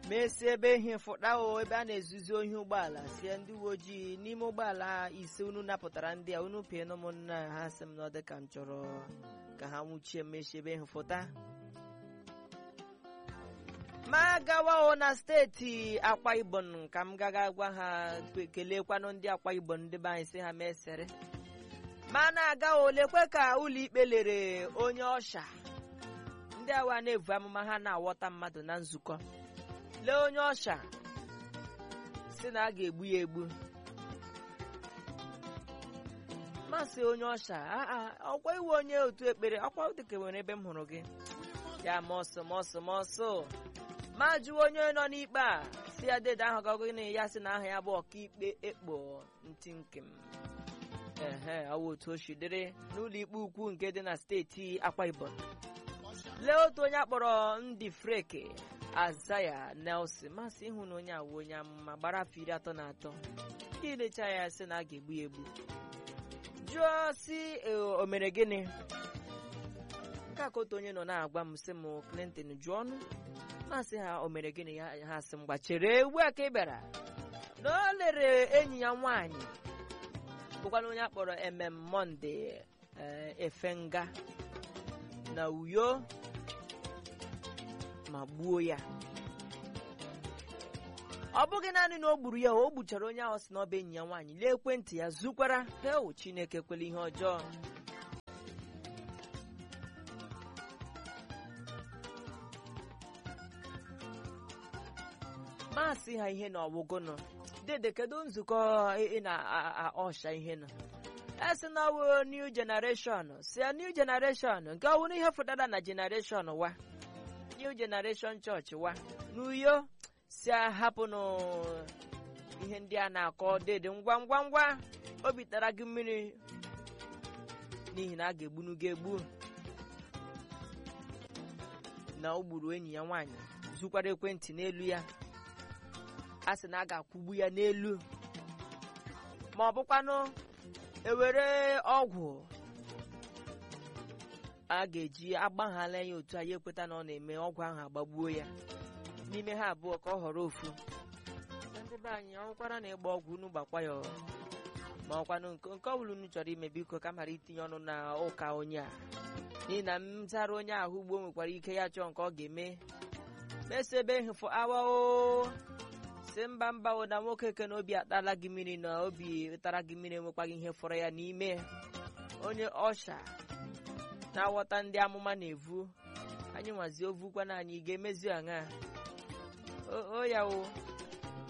mesi ebe ihe fụta o ebe a na-ezuzi ohi ụgbọala sie ndị uwe ojii n'ime ụgbọala ise unu napụtara ndị a unu pee ụmụnna ha sị m na ọ dị ka m chọrọ ka ha nwụchie mmechi ebe ihe fụta ma gawa o na steeti akwa ibom ka m gaga gwa ha kelekwanụ ndị akwa ibom ndị be anyị sị ha mesere ma na-aga olekwe ka ụlọikpe lere onye ọsha ndị awa na-evu amụma ha na-awọta mmadụ na nzukọ lee onye ọsha si na a ga-egbu ya egbu masị onye ọsha ọkwa iwe onye otu ekpere ọkwa dịka nwere ebe m hụrụ gị ya mọsụ mọsụ mọsụ ma jụọ onye nọ n'ikpe a si ya dede ahụ gago na ya sị na aha ya bụ ọkaikpe ekpo ntị nke m ehe ọwụ otu o si dịrị n'ụlọ ikpe ukwu nke dị na steeti akwa ibom lee otu onye akpọrọ ndị freke azaya nelson masị ịhụ na onye awụ onye amụma gbara afọ iri atọ na atọ ndị lecha ya sị na a ga-egbu ya egbu jụọ si o mere gịnị nke a ka otu onye nọ na-agwa m sị m clinton jụọ ọnụ masị ha o mere gịnị ha sị m gbachere ugbu a ka ị bịara na o lere enyi ya nwaanyị bụkwana onye akpọrọ emem monde efenga na uyo ma gbuo ya ọ bụghị naanị na o gburu ya o gbuchara onye ahụ si n'ọba enyi ya nwaanyị lee ekwentị ya zukwara heo chineke kwele ihe ọjọọ masị ha ihe na ọwụgụnụ dede kedu nzukọ ị na-ọsha ihe nọ esi na ọwụ new generation si ya new generation nke ọwụ ihe fụtara na generation wa new generation church wa n'uyo si ahapụnụ ihe ndị a na-akọ dede ngwa ngwa ngwa obi tara gị mmiri n'ihi na a ga-egbunu gị egbu na o gburu enyi ya nwaanyị zukwara ekwentị n'elu ya a sị na a ga-akwụgbu ya n'elu ma ọ bụkwanụ ewere ọgwụ a ga-eji agbaghala ya otu anyị ekweta na ọ na-eme ọgwụ ahụ agbagbuo ya n'ime ha abụọ ka ọ họrọ ofu ndị be anyị ọnwụkwara na ịgba ọgwụ unu gbakwa ya ma ọkwanụ nke ọbụla unu chọrọ ime biko ka mara itinye ọnụ na ụka onye a n'ihi na m zara onye ahụ ugbo nwekwara ike ya chọọ nke ọ ga-eme mesa ebe hụfụ awa o si mba mba o na nwoke ke na obi atala gị mmiri na obi tara gị mmiri enwekwaghị ihe fọrọ ya n'ime onye ọsha na-aghọta ndị amụma na-evu anyị nwazi ovukwana anyị ga-emezi aṅa o ya o